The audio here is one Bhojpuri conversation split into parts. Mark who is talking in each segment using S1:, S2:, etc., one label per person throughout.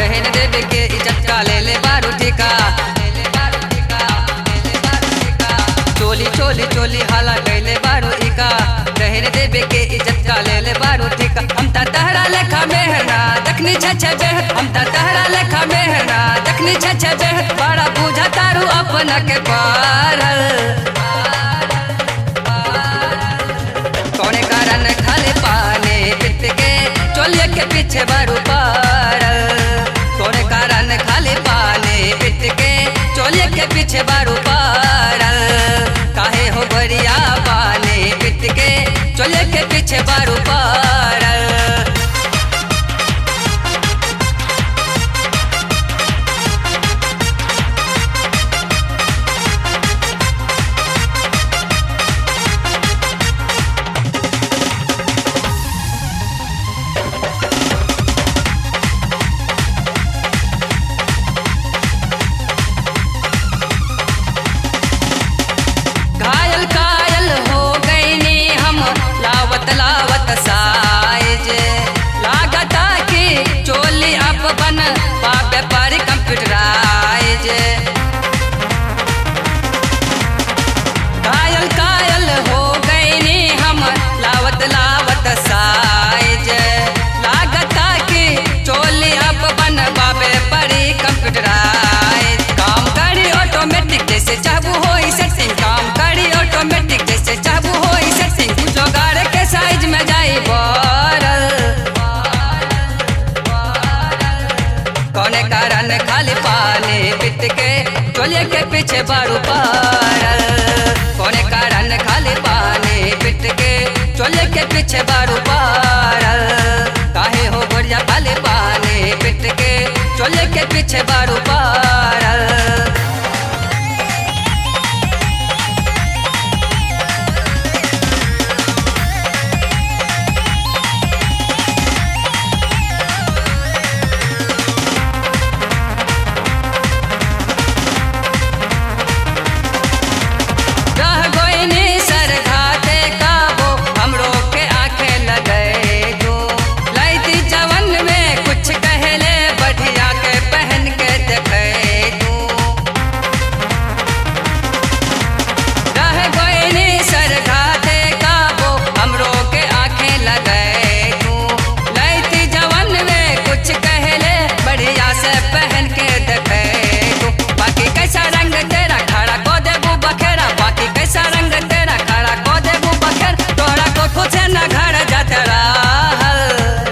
S1: रहन देवे के इज्जत का ले ले बारू ठिका चोली चोली चोली हाला कैले बारू इका रहन देवे के इज्जत का ले ले बारू ठिका हम ता तहरा लेखा मेहना दखनी छछ बेह हम ता तहरा लेखा मेहना दखनी छछ बेह बड़ा बुझा तारू अपना के पारल कौने कारण खाली पानी पिट के चोलिए के पीछे बारू पारल कौने कारण खाली पानी पिट के चोलिए के पीछे बारू पारल काहे हो बरिया पानी पिट के चोलिए के पीछे बारू पारल घायल कायल हो गईनी हम लावत लावत साइज लागता कि चोली अब बन पाबे पर कंप्यूटराइज घायल कायल हो गईनी हम लावत लावत साइज लागता कि चोली अब बन पाबे पर कंप्यूटराइज काम करी ऑटोमेटिक जैसे चाहू होई सेटिंग काम करी ऑटोमेटिक जैसे चाहू होई सेटिंग जोगाड़ के साइज में जाई बरल कौने कारण खाली पानी पिट के चोलिए के पीछे बारू पारल कौने कारण खाली पानी पिट के चोलिए के पीछे बारू पारल काहे हो गोरिया खाली पानी पिट के चोलिए के पीछे बारू पारल रह गोइनी सर घाटे काबो हमरो के आंखें लगे जो लैती जवन में कुछ कहले बढ़िया के पहन के देखे तू रह गोइनी सर घाटे काबो हमरो के आंखें लगे तू लैती जवन में कुछ कहले बढ़िया से पहन के देखे तू बाकी कैसा रंग तेरा खड़ा को देबू बखेरा बाकी कैसा रंग तेरा खड़ा को देबू बखेर तोहरा को खुद से न घर जाते रहल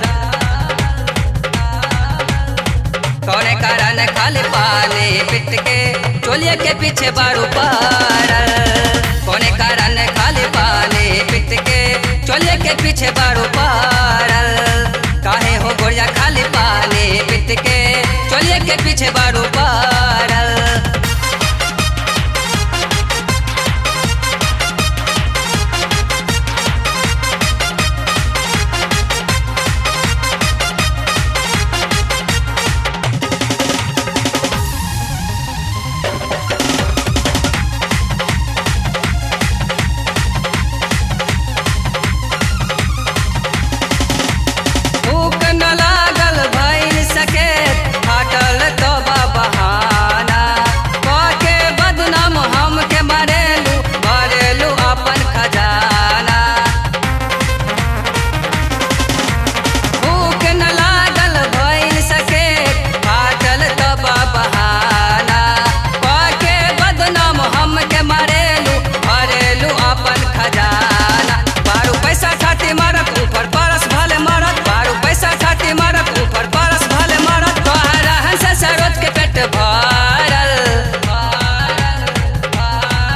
S1: कौने कारण खाली पानी पिट के चोलिए के पीछे बारू पारल कौने कारण खाली पानी पिट के चोलिए के पीछे बारू पारल काहे हो गोरिया खाली पानी पिट के चोलिए के पीछे बारू पारल भूख न लागल भइल सके फाटल तो बहाना के बदनाम हमके मरेलू मरेलू अपन खजाना भूख न लागल भइल सके फाटल तो बहाना के बदनाम हमके मरेलू मरेलू अपन खजाना बारू पैसा ठाटी मारत ऊपर परस भले मारत बारू पैसा ठाटी मारत ऊपर परस भले मारत तोहर रहन से सरोज के पेट भरल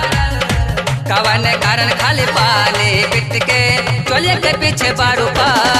S1: कवन कारण खाली पानी पिट के चोलिए के पीछे बारू पार